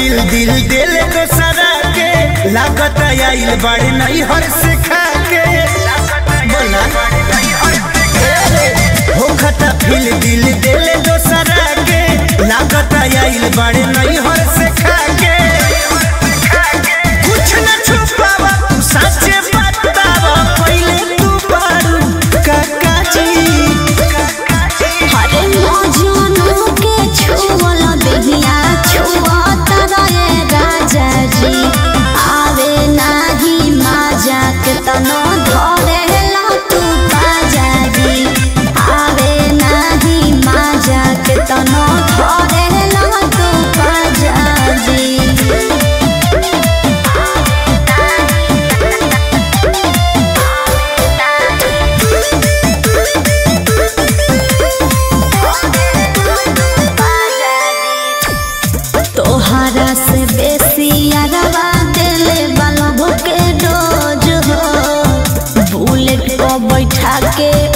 फिल दिल दिल दोसरा के लागत आइल बड़े नहीं हर से खा के बोला हो खता फिल दिल दिल दोसरा के लागत आइल बड़े नहीं हर से खा के कुछ न छुपावा तू सच्चे बतावा पहले तू बारू काका जी हरे मौजूनो के छुअल देहिया छुअत रहे राजा जी आवे नाही माजा के तनो धरेला तू बाजा जी आवे नाही माजा के तनो धरेला तू बाजा जी तोहरा से बेसी अरवा दिले बल्ब के डोज हो बुलेट को बैठा के